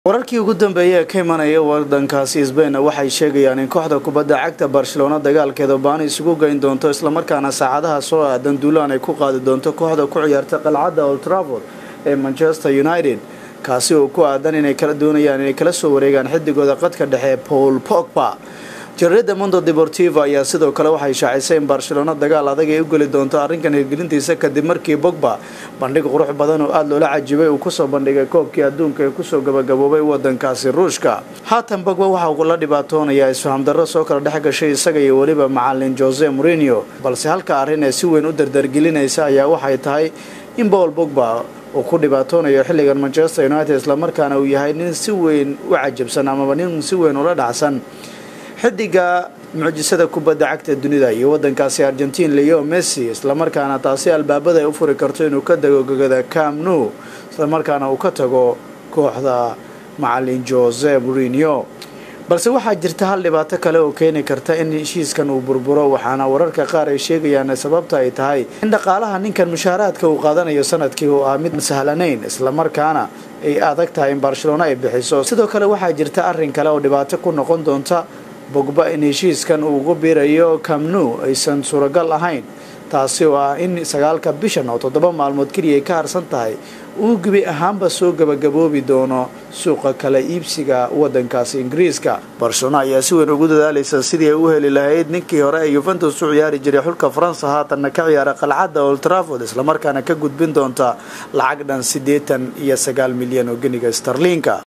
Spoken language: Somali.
wararkii ugu dambeeyay ee ka imanaya wadankaasi sbain waxay sheegayaan in kooxda kubadda cagta barcelona dagaalkeeda baani isugu geyn doonto islamarkaana saacadaha soo aadan duulaan ay ku qaadi doonto kooxda ku ciyaarta qalcadda old trafford ee manchester united kaasi oo ku aadan inay kala doonayaan inay kala soo wareegaan xidigooda qadka dhexe paul pogba jarida mondo deportivo ayaa sidoo kale waxay shaacisay in barcelona dagaal adag ay u geli doonto arrinkan hirgelintiisa kadib markii bogba bandhig qurux badan oo aada loola cajibay uu kusoo bandhigay koobkii adduunka ee kusoo gabagaboobay wadankaasi ruushka haatan bogba waxa uu la dhibaatoonayaa isfaham darro soo kala dhex gashay isaga iyo weliba macalin jose morinio balse halka arrin ee si weyn u dardargelinaysa ayaa waxay tahay in paul bogba uu ku dhibaatoonayo xilligan manchester united islamarkaana uu yahay nin si weyn u cajabsan amaba nin si weyn ula dhacsan xidiga mucjisada kubadda cagta dunida iyo wadankaasi argentiin leo messi islamarkaana taasi albaabada ay u furi karto inuu ka dago gogada cam nu islamarkaana uu ka tago kooxda macalin jose morinio balse waxaa jirta hal dhibaato kale oo keeni karta in heshiiskan uu burburo waxaana wararka qaar ay sheegayaan sababta ay tahay in dhaqaalaha ninkan mushaaraadka uu qaadanayo sanadkii uu ah mid sahlanayn islamarkaana ay adag tahay in barcelona ay bixiso sidoo kale waxaa jirta arrin kale oo dhibaato ku noqon doonta bogba in heshiiskan uu ugu biirayo camnu aysan suuragal ahayn taasi oo ah in sagaalka bishan oo toddoba maalmood keliya ay ka harsan tahay uu gebi ahaanba soo gabagaboobi doono suuqa kala iibsiga wadankaasi ingiriiska barcelona ayaa si weyn ugu dadaalaysa sidii ay u heli lahayd ninkii hore ee yuventus u ciyaari jiray xulka faransa haatanna ka ciyaara qalcadda old trafford islamarkaana ka gudbin doonta lacag dhan siddeetan iyo sagaal milyan oo geniga starliinka